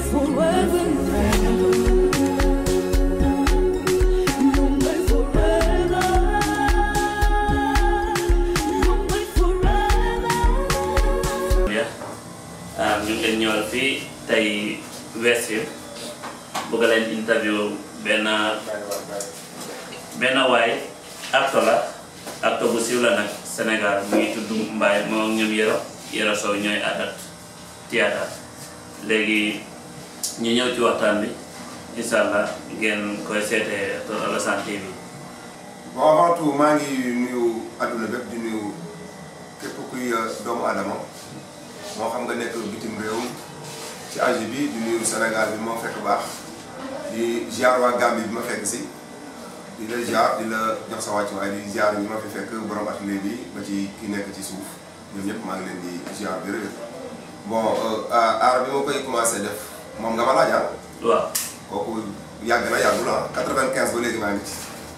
forever. You're my forever. You're my forever. ya ah ñu ngi leen ñëwal fii tey Westfield bëgg leen interview benn benn waay acteur la acteur bu siiw la nag Sénégal mu ngi tudd Mbaye moom ñoom Yero Yero Sow ñooy adat théâtre léegi ñu ñëw ci waxtaan bi incha allah ngeen koy seetee Tor Alassane TV bon avant tout maa ngi nuyu adduna bépp di nuyu képp kuy doomu adama moo xam nga nekk bitim réew ci Asie bi di nuyu Sénégal bi moo fekk baax di ziar waa Gambie bi ma fekk si di la ziar di la jox sa wàcc waaye di ziar ñi ma fi fekk borom atelier bi ba ci ki nekk ci suuf ñoom ñëpp maa ngi leen di ziar bi rëdd bon aar bi ma koy commencé def moom nga ma laaj ah waaw kooku yàgg na yàggul ah 95 ba léegi maa ngi ci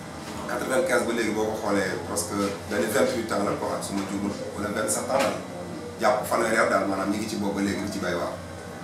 95 ba léegi boo ko xoolee parce que benn 28 ans la quoi su ma juumul wala 27 ans la jàpp fanweeri at daal maanaam ñi ngi ci boobu ba léegi di ci bay waaw.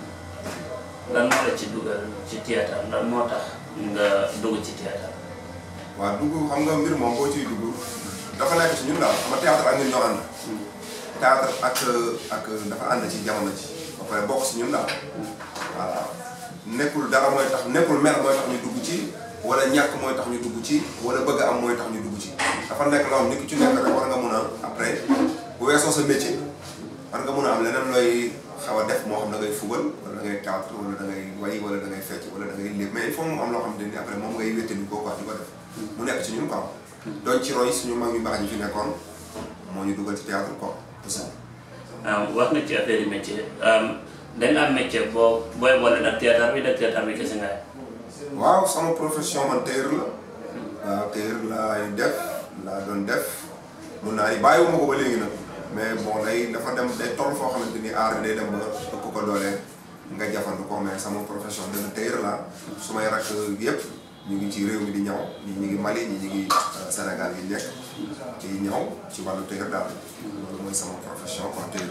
lan moo la ci dugal ci théâtre lan moo tax nga dugg ci théâtre waaw dugg xam nga mbir moom boo ciy dugg dafa nekk ci ñun daal xam nga théâtre ak ñun ñoo ànd. théâtre ak ak dafa ànd ci jamono ji ba pare bokk si ñun daal voilà nekkul dara mooy tax nekkul mer mooy tax ñu dugg ci wala ñàkk mooy tax ñu dugg ci wala bëgg am mooy tax ñu dugg ci dafa nekk loo xam nit ku ci nekk rek war nga mun a après bu weesoo sa métier war nga mun a am leneen looy xaw a def moo xam da ngay fubal wala da ngay théâtre wala da ngay way wala da ngay fecc wala da ngay léeb mais il faut mu am loo xam ne ni après moom ngay wéttali koo quoi di ko def mu nekk ci ñun quoi doon ci roy suñu mag ñu baax ñi fi nekkoon moo ñu dugal ci théâtre quoi tout ça ah wax nga ci affaire yu métier da nga am métier boo booy boole nag théâtre bi nag théâtre bi kese nga waaw sama profession man tailleur la waaw tailleur laay def laa doon def mun naa ni bàyyiwuma ko ba léegi nag mais bon day dafa dem day toll foo xamante ni aar bi day dem ba ëpp ko doole nga jafandu ko mais sama profession dana tailleur la su may rakk yëpp ñu ngi ci réew mi di ñaw ñi ñu ngi Mali ñi ñu ngi Sénégal yi nekk di ñaw ci wàllu tailleur daal loolu mooy sama profession quoi tailleur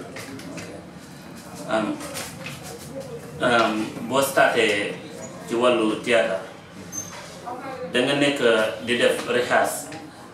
boo starté ci wàllu théâtre da nga nekk di def recherche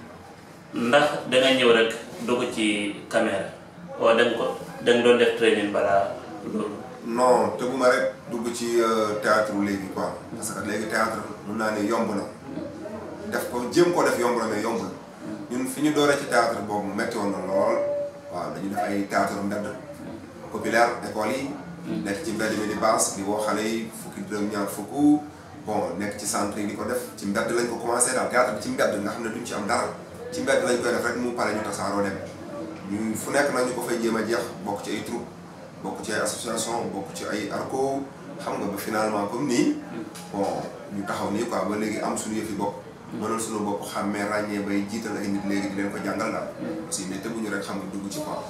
ndax da nga ñëw rek dugg ci caméra wala da nga ko da nga doon def training balaa loolu non tëbuma rek dugg ci théâtre léegi quoi parce que léegi théâtre mun naa ne yomb na def ko jéem koo def yomb na mais yombul ñun fi ñu dooree ci théâtre boobu metti woon na lool waaw dañu def ay théâtre mbedd populaire école yi nekk ci mbedd mi di baas di woo xale yi fukki dërëm ñaar fukk bon nekk ci centre yi di ko def ci mbedd lañ ko commencé daal théâtre bi ci mbedd nga xam ne duñ ci am dara ci mbedd lañ koy def rek mu pare ñu tasaaroo dem ñu fu nekk nag ñu ko fay jéem a jeex bokk ci ay troupe bokk ci ay association bokk ci ay arco xam nga ba finalement comme nii bon ñu taxaw nii quoi ba léegi am suñu yëfi bopp mënal suñu bopp xàmmee ràññee bay jiital ay nit léegi di leen ko jàngal daal aussi mais tëbuñu rek xam nga dugg ci quoi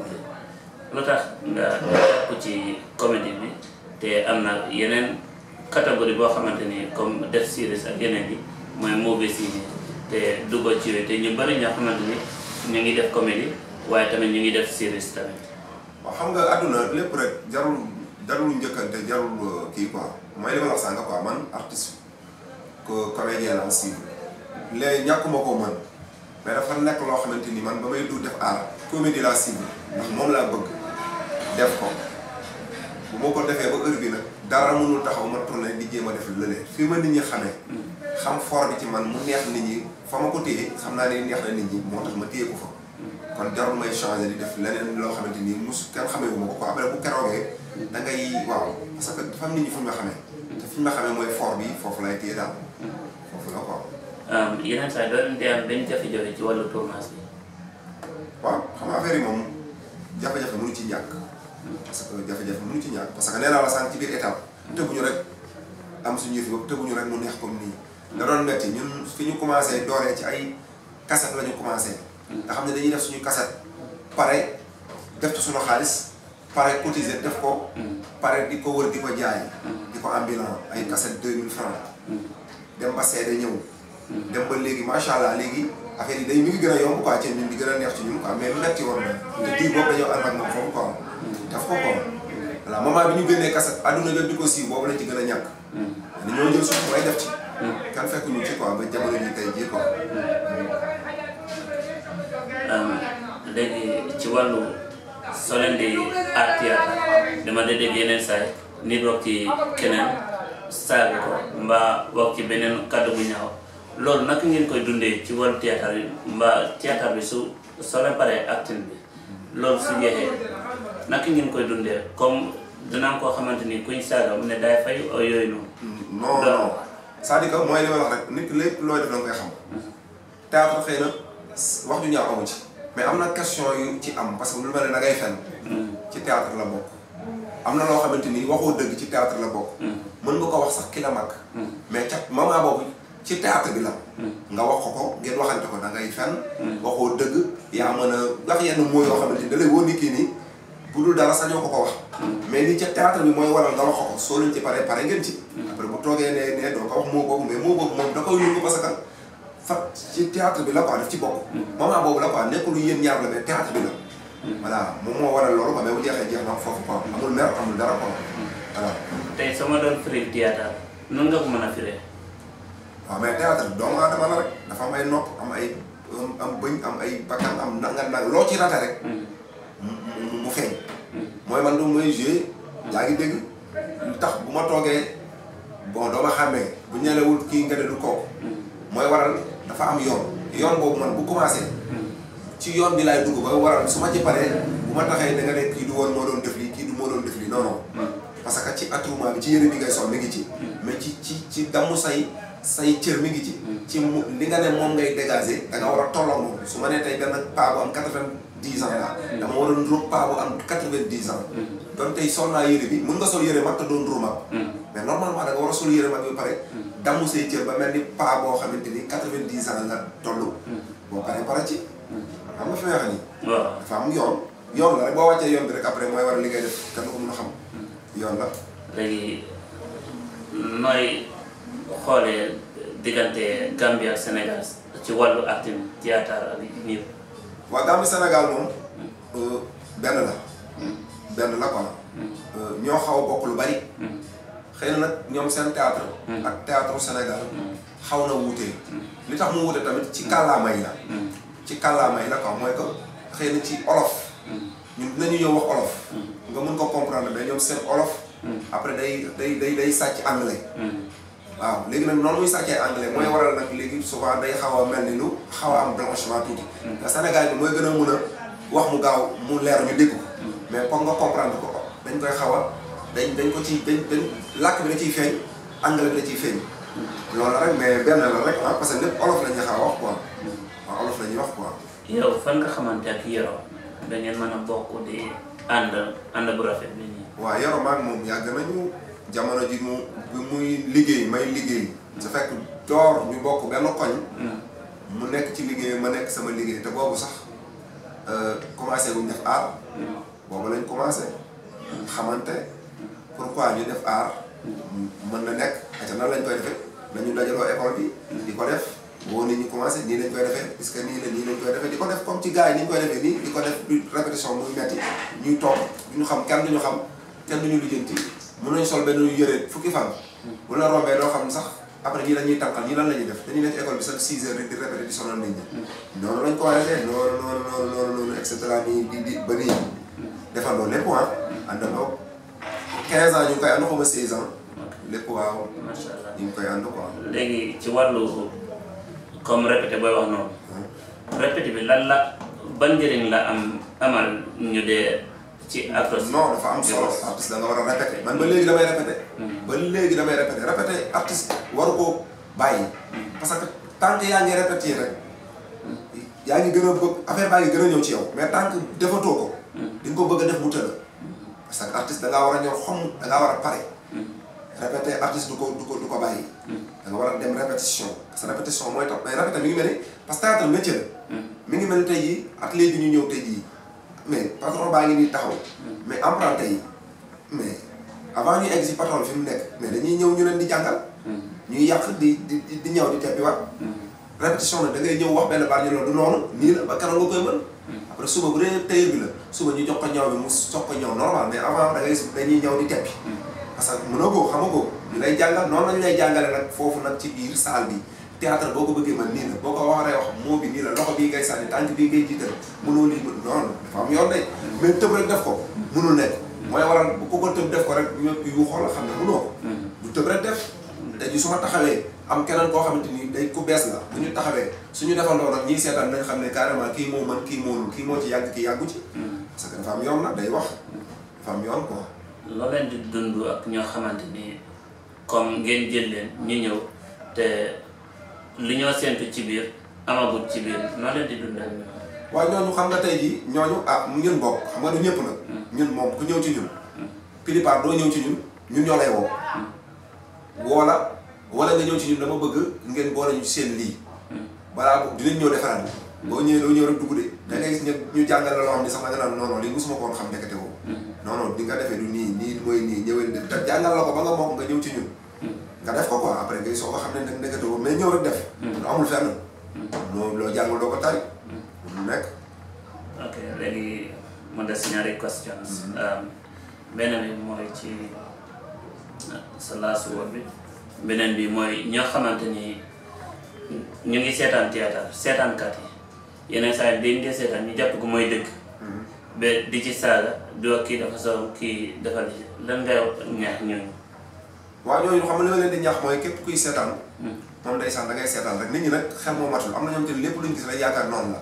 lu tax nga jàpp ci comédie bi te am na yeneen catégorie boo xamante ni comme def series ak yeneen yi mooy movie ciné te duggoo ci yooyu te ñu bëri ñoo xamante ni ñu ngi def comédie waaye tamit ñu ngi def series tamit waaw xam nga àdduna lépp rek jarul jarul njëkkante jarul kii quoi mooy li ma la wax sànq quoi man artiste ko comédien la aussi léegi ñàkkuma ko man mais dafa nekk loo xamante ni man ba may du def art comédie laa cible ndax moom laa bëgg def ko bu ma ko defee ba heure bi nag dara mënul taxaw ma tourné di jéem a def lële fii ma nit ñi xamee xam fort bi ci man mu neex nit ñi fa ma ko téye xam naa ne neex na nit ñi moo tax ma téye ko fa kon jarul may changé di def leneen loo xamante ni mus kenn xamee wu ma ko quoi après bu keroogee da ngay waaw parce que dafa am nit ñi fu ñu ma xamee te fu ñu ma xamee mooy fort bi foofu lay téye daal foofu la quoi yeneen saa doo leen di am benn jafe-jafe ci wàllu tournage bi waaw xam nga affaire yi moom jafe-jafe mënu ci ñàkk parce que jafe-jafe mënu ci ñàkk parce que nee naa la sànq ci biir étape tëbuñu rek am suñu yëf bopp tëbuñu rek mu neex comme nii da doon metti ñun fi ñu commencé dooree ci ay cassette la ñu commencé nga xam ne dañuy def suñu cassette pare def ci suñu xaalis pare cotiser def ko pare di ko wër di ko jaay di ko ambulant ay cassette deux mille francs dem ba seede ñëw dem ba léegi macha allah léegi affaire yi day mi ngi gën a yomb quoi ci ñun di gën a neex ci ñun quoi mais metti woon na te diir boobu dañoo ànd ak moom foofu quoi daf ko quoi voilà moment bi ñu génnee kaset adduna bépp di ko siiw boobu lañ ci gën a ñàkk dañoo jël suuf mooy def ci kan fekk ñu ci quoi ba jamono ji tey jii quoi léegi ci wàllu soo leen di art théâtre dama dee dégg yeneen saay nit wax ci keneen saaga ko mbaa wax ci beneen kàddu bu ñaaw loolu naka ngeen koy dundee ci wàllu théâtre yi mbaa théâtre bi su soo leen paree acting bi loolu su jeexee naka ngeen koy dundee comme dinaa koo xamante ni kuñ saaga mu ne daay fay o yooyu noonu non non c'est-à-dire que mooy li ma wax rek nit ki lépp looy def da nga koy xam théâtre xëy na wax ju ñaaw amu ci mais am na question yu ci am parce que lu mel ne da ngay fen ci théâtre la bokk am na loo xamante ni waxoo dëgg ci théâtre la bokk mën nga ko wax sax ki la mag mais ca moment boobu ci théâtre bi la nga wax ko ko ngeen waxante ko da ngay fen waxoo dëgg yaa mën a wax yenn mots yoo xamante ni da lay wóor ni kii nii bu dul dara sañoo ko ko wax mais li ca théâtre bi mooy waral nga wax ko ko soo leen ci pare pare ngeen ci après bu toogee ne ne doo ko wax moo boobu mais moo boobu moom da koy yóbbu parce que fa ci théâtre bi la quoi daf ci bokk moment boobu la quoi nekkul yéen ñaar la mais théâtre bi la voilà moom moo waral loolu quoi mais bu jeexee jeex na foofu quoi amul mer amul dara quoi voilà tey sama doon firi théâtre noonu nga ko mën a firee waaw mais théâtre bi doomu aadama la rek dafa am ay nopp am ay am bëñ am ay bakkan am nanga nang loo ci rate rek mu mu feeñ mooy man du mooy joué yaa ngi dégg lu tax bu ma toogee bon doo ma xàmmee bu ñelewul kii nga ne du kooku mooy waral dafa am yoon yoon boobu man bu commencé ci yoon bi laay dugg ba waral su ma ci paree bu ma taxee da nga ne kii du woon moo doon def lii kii du moo doon def lii non non parce que ci attroupement bi ci yëre bi ngay sol mi ngi ci mais ci ci ci damu say say cër mi ngi ci ci mu li nga ne moom ngay dégager da nga war a tolloo moom su ma nee tey benn paa bu am quatre-vingt-dix ans la dama war a nduróog paa bu am quatre-vingt-dix ans donc tey sol naa yëre bi mun nga sol yëre mag te doon nduróo mag mais normalement da nga war a sol yëre mag bi pare damu say cër ba mel ni paa boo xamante ni quatre-vingt-dix ans nga toll boo paree pare ci xam nga fi may wax nii waaw dafa am yoon yoon la rek boo wàccee yoon bi rek après mooy war a li ngay def kenn ko mën a xam yoon la léegi nooy xoolee diggante Gambie ak Sénégal ci wàllu acting théâtre ak nii waa Gambie Sénégal moom benn la benn la quoi ñoo xaw a bokk lu bari xëy na nag ñoom seen théâtre ak théâtre Sénégal xaw na wuutee li tax mu wuute tamit ci kàllaama yi la ci kàllaama yi la quoi mooy que xëy na ci olof ñun dinañu ñëw wax olof nga mun ko comprendre mais ñoom seen olof après day day day day sàcc anglais waaw léegi nag noonu muy sàccee anglais mooy waral nag léegi souvent day xaw a mel ni lu xaw a am blanchiment tuuti te Sénégal bi mooy gën a mun a wax mu gaaw mu leer ñu dégg ko mais pour nga comprendre ko dañ koy xaw a dañ dañ ko ci dañ dañ làkk bi da ciy feeñ anglais bi da ciy feeñ loolu rek mais benn la rek ah parce que lépp olof la ñuy xaw a wax quoi waaw olof la ñuy wax quoi yow fan nga xamante ak Yoro da ngeen mën a bokk di ànd ànd bu rafet bi nii waaw Yoro maag moom yàgg nañu jamono ji mu bi muy liggéey may liggéey su fekk door ñu bokk benn koñ mu nekk ci liggéey ma nekk sama liggéey te boobu sax commencé wuñ def art boobu lañ commencé xamante pourquoi ñu def art mën na nekk ate nan lañ koy defee nañu dajaloo école bi di ko def boo nit ñi commencé nii lañ koy defee puisque nii la nii lañ koy defee di ko def comme ci gars yi ni ñu koy defee nii di ko def du répétition muy metti ñuy toog duñu xam kenn duñu xam kenn duñu lijjanti mën nañu sol benn yëre fukki fan bu la rombee doo xam sax après ñii la ñuy tànqal ñii lan la ñuy def dañuy nekk école bi sax 6 heures rek di répété di sonal nit ñi noonu lañ ko war a defee noonu noonu noonu noonu noonu et cetera nii di di ba nii defandoo lépp ah àndandoo 15 ans ñu ngi koy ànd xaw ma 16 ans lépp waaw macha allah ñu ngi koy ànd quoi léegi ci wàllu comme répété booy wax noonu répété bi lan la ban njëriñ la am amal ñu dee ci acteurs non dafa am solo artiste da nga war a répété man ba léegi damay répété ba léegi damay répété répété artiste waru ko bàyyi parce que tant que yaa ngi répété rek yaa ngi gën a bëgg affaire baa ngi gën a ñëw ci yow mais tant que defatoo ko di nga ko bëgg a def mu tëla parce que artiste da ngaa war a ñëw xom da ngaa war a pare répété artiste du ko du ko du ko bàyyi da nga war a dem répétition parce que répétition mooy tax mais répété mi ngi mel ni parce que théâtre métier la mi ngi mel ni tey jii atelier bi ñu ñëw tey jii mais patron baa ngi nii taxaw mais emprunté yi mais avant ñuy egg si patron fi mu nekk mais dañuy ñëw ñu leen di jàngal ñuy yàq di di di ñëw di teppi waat répétition nag da ngay ñëw wax benn baat ñu loolu du noonu nii la ba keroog nga koy mën après suba bu dee tailleur bi la suba ñu jox ko ñaw bi mu soog ko ñaw normal mais avant da ngay dañuy ñaw di teppi parce que mënoo ko xam nga ko ñu lay jàngal noonu lañ lay jàngale nag foofu nag ci biir salle bi théâtre boo ko bëggee man nii la boo ko waxee wax moo bi nii la loxo bii ngay sànni tànk bii ngay jiital mënoo lii mën non dafa am yoon de mais tëb rek def ko mënul nekk mooy waral bu ko ko tëb def ko rek ñëpp yu xool xam ne mënoo ko du tëb rek def te ji su ma taxawee am keneen koo xamante ni day ku bees la bu ñu taxawee suñu defandoo nag ñiy seetaan nañ xam ne carrément kii moo mën kii moonul kii moo ci yàgg kii yàggu ci parce que dafa am yoon nag day wax dafa am yoon quoi loo leen di dund ak ñoo xamante ni comme ngeen jël leen ñu ñëw te li ñoo séntu ci biir amagut ci biir noo leen di dundal ñoom. waaye ñooñu xam nga tey jii ñooñu ah ñun bokk xam nga du ñëpp nag ñun moom ku ñëw ci ñun plupart doo ñëw ci ñun ñun ñoo lay woo woo la wala nga ñëw ci ñun dama bëgg ngeen boole ñu ci seen lii balaa boobu dinañ ñëw defaraat boo ñëwee doo ñëw rek dugg de da ngay gis ñu ñu jàngal la loo xam ne sax da nga naan non non lii mosuma ko woon xam nekkate woo non non di nga defee du nii nii mooy nii ñëwee def te jàngal la ko ba nga mokk nga ñëw ci ñun nga def ko quoi après ngay soo ko xam ne nag nekkate woo mais ñëw rek def lu amul fenn loo loo jàngul doo ko tari lu nekk ok léegi mu des ñaari questions beneen bi mooy ci sa last word bi beneen bi mooy ñoo xamante ni ñu ngi seetaan théâtre seetaankat yi yeneen saa yi dañ dee seetaan ñu jàpp ko mooy dëgg ba di ci saaga di wax kii dafa soow kii dafa li lan ngay ñaax ñooñu waaw ñooñu xam nga li ma leen di ñaax mooy képp kuy seetaan moom ndeysaan da ngay seetaan rek nit ñi nag xel moo matul am na ñoom te lépp luñ gis rek yaakaar noonu la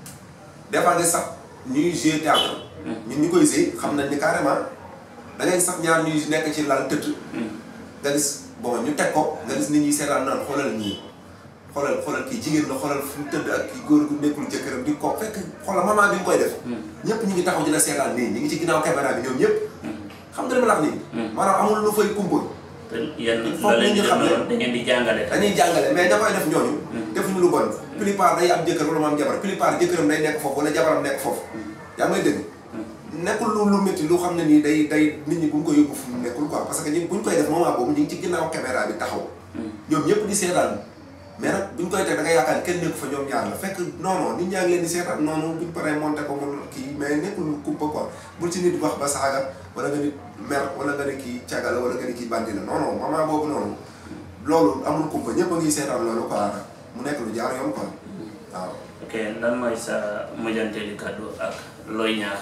des fois nga sax ñuy jouer théâtre ñun ñu koy jouer xam nañ ni carrément da ngay sax ñaar ñuy nekk ci lal tëdd nga gis bon ñu teg ko nga gis nit ñi seetaan naan xoolal ñii xoolal xoolal kii jigéen la xoolal fu mu tëdd ak kii góor gu nekkul jëkkëram di ko fekk xoolal moment bi ñu koy def ñëpp ñu ngi taxaw di la seetaan nii ñu ngi ci ginnaaw caméra bi ñoom ñëpp xam nga li ma la wax nii maanaam amul lu fay kumpa te yéen Il faut loo leen que di ñu def xam ne- noonu da ngeen di jàngale dañuy jàngale mais ña koy def ñooñu defuñu lu bon plupart day am jëkkër wala mu am jabar plupart jëkkëram day nekk foofu wala jabaram nekk foofu yaa may dégg nekkul lu lu métti lu xam ne nii day day nit ñi bu ñu ko yóbbu fu mu nekkul quoi parce que ñun bu ñu koy def moment boobu ñu ngi ci ginnaaw caméra bi taxaw ñoom ñëpp di seetaan mais nag bu ñu koy teg da nga yaakaar kenn nekku fa ñoom ñaar la fekk non non nit ñaa ngi leen di seetaan noonu bu ñu paree monté ko mun kii mais nekkul lu kumpa quoi bul ci nit wax ba saaga wala nga nit mer wala nga ne kii caga la wala nga ne kii bandi la non non moment boobu noonu loolu amul kumpa ñëpp a ngi seetaan loolu quoi mu nekk lu jaar yoon quoi waaw. ok lan mooy sa mujjanteeli kàddu ak looy ñaax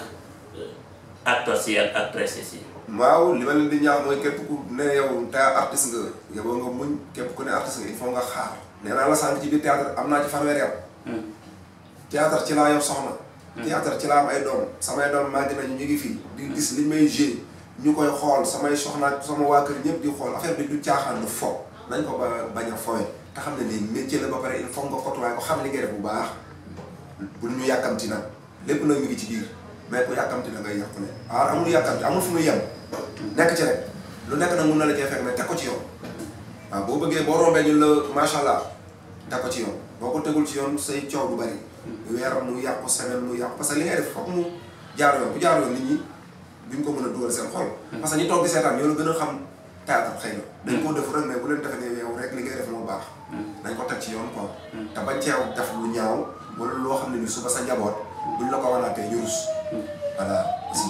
acteurs yi ak actrices yi waaw li ma leen di ñaax mooy képp ku ne yow te artiste nga yow nga muñ képp ku ne artiste nga il faut nga xaar. nee naa la sànq ci biir théâtre am naa ci fanweeri at. théâtre ci laa yor soxna. théâtre ci laa am ay doom samay doom màgg nañu ñu ngi fii di gis li may joué ñu koy xool samay soxna ak sama waa kër ñëpp di xool affaire bi du caaxaan du fo nañ ko ba bañ a fowe te xam ne lii métier la ba pare il faut nga kotuwaay ko xam li ngay def bu baax bul ñu yàkkamti nag lépp nag mi ngi ci biir mais ku yàkkamti da ngay yàqu ne waaw amul yàkkamti amul fu muy yem nekk ci rek lu nekk nag mun na la cee fekk mais teg ko ci yoon waaw boo bëggee boo rombee ñu la macha allah teg ko ci yoon boo ko tegul ci yoon say coow du bari weeram mu yàqu semaine mu yàqu parce que li ngay def foog mu jaar yoon bu jaar yoon nit ñi duñ ko mën a dugal seen xol parce que ñi toog di seetaan ñoo la gën a xam théâtre xëy na dañ koo def rek mais bu leen defee ne yow rek li ngay def moo baax dañ ko teg ci yoon quoi te bañ ceew def lu ñaaw wala loo xam ne ni suba sa njaboot buñ la ko wanaatee ñu rus voilà aussi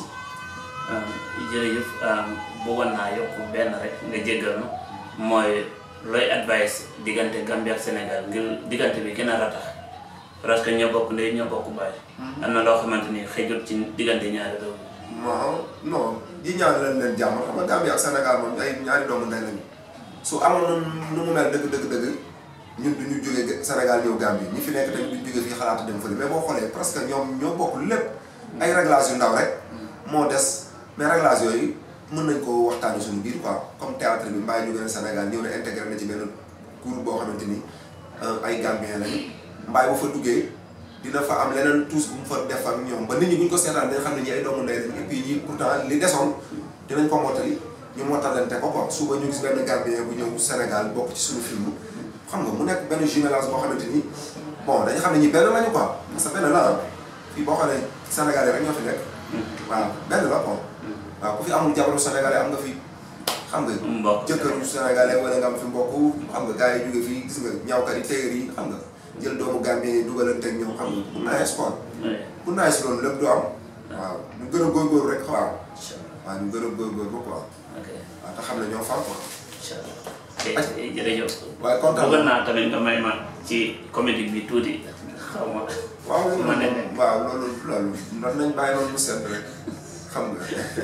jërëjëf bëggoon naa yokk benn rek nga jéggal ma mooy looy advice diggante Gambie ak Sénégal ngir diggante bi gën a ratax parce que ñoo bokk ndey ñoo bokk baay am na loo xamante ni xëjut ci diggante ñaari réew non non ji ñaan leen leen jàmm xam nga Gambie ak Sénégal moom ay ñaari doomu ndey lañu su amoon nu mu mel dëgg dëgg dëgg ñun du ñu jógee Sénégal ñëw Gambie ñi fi nekk tamit duñ jógee fii xalaatu dem fële mais boo xoolee presque ñoom ñoo bokk lépp ay réglage yu ndaw rek moo des mais réglage yooyu mën nañ ko waxtaane suñu biir quoi comme théâtre bi mbaay ñu gën a Sénégal ñëw na intégré na ci benn groupe boo xamante ni ay Gambien lañu mbaay bu fa duggee dina fa am leneen tous bu mu fa def ak ñoom ba nit ñi bu ñu ko seetaan dañ xam ne ñi ay doomu ndey lañ et puis ñi pourtant li desoon dinañ ko mottali ñu mottalante ko quoi suba ñu gis benn Gambien bu ñëw Sénégal bokk ci suñu film xam nga mu nekk benn jumelage boo xamante ni bon dañu xam ne ñi benn lañu quoi parce que benn la ah fii boo xoolee Sénégalais rek ñoo fi nekk waaw benn la quoi waaw ku fi amul jabaru Sénégalais am nga fi xam nga mbokk jëkkëru Sénégalais wala nga am fi mbokk xam nga gars yi jóge fii gis nga ñaawkat yi téyeer yi xam nga jël doomu Gambie yi dugalante ak ñoom xam nga bu naaj quoi oui bu naaj si loolu lépp du am waaw ñu gën a góorgóorlu rek waaw incha allah waaw ñu gën a góorgóorlu quoi ok waaw te xam ne ñoo far quoi incha allah te jërëjëf waaye kontaan bëggoon naa tamit nga may ma ci comédie bi tuuti xaw ma waaw loolu ma ne moom waaw loolu loolu ndax nañ bàyyi noonu mu sedd rek xam nga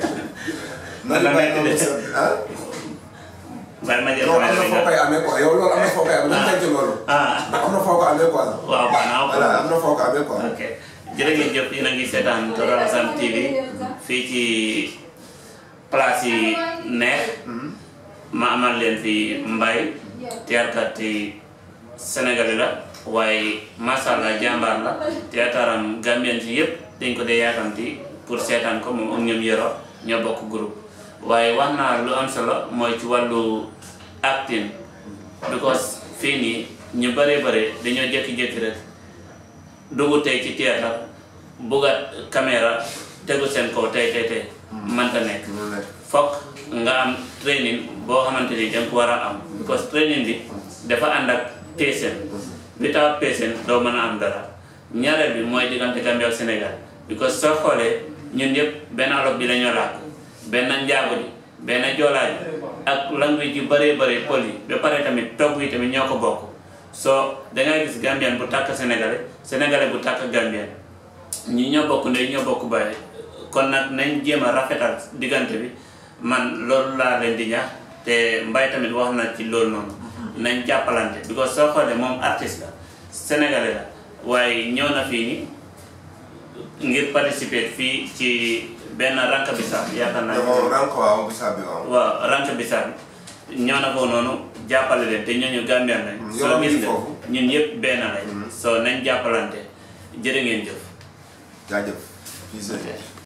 Man nañ la bàyyi nekk noonu mu de. sedd ah bàyyi ma jël yow am na comédie bi foo nga koy amee quoi yow loolu am na foo koy amee nañ tënk loolu ah ndax am na foo ko amee quoi waaw baax na voilà am na foo ko amee quoi ok jërë ngeen jëf yéen a ngi seetaan Toro Assane TV fii ci place yi neex ma amal leen fi Mbaye théâtre yi sénégalais la waaye macha allah jàmbaar la théâtram gambien si yëpp dañ ko dee yaakamti pour seetaan ko moom ak ñoom yoro ñoo bokk groupe waaye wax naa lu am solo mooy ci wàllu acting because fii nii ñu bëree bëri dañoo jékki-jékki rek dugg tey ci théâtre buggat caméra tegu seen kaw tey tey tey mënta nekk loolu nekk fokk nga am training boo xamante ni danga ko war a am because training bi dafa ànd ak patient without patient doo mën a am dara ñaareel bi mooy diggante Gambie ak Sénégal because soo xoolee ñun yëpp benn olof bi lañoo làkk benn njaago bi benn joolaa bi ak language yu bëree bëri pël yi ba pare tamit togg yi tamit ñoo ko bokk soo dangay gis Gambien bu tàkk Sénégalais Sénégalais bu tàkk Gambien ñi ñoo bokk ndey ñoo bokk bàyyi kon nag nañ jéem a rafetal diggante bi man loolu laa leen di ñaax te mbay tamit wax na ci loolu noonu nañ jàppalante because soo xoolee moom artiste la sénégalais la waaye ñëw na fii ni ngir participer fii ci benn ranka bisaab yaakaar naa te moom rank waaw bisaab bi waaw waaw ranka bisaab ñëw na foofu noonu jàppale leen te ñooñu Gambien lañ Mm, soo yow gis mi nga foofu. ñun yëpp benn lañ soo nañ jàppalante jërë ngeen jëf jaajëf fii c'est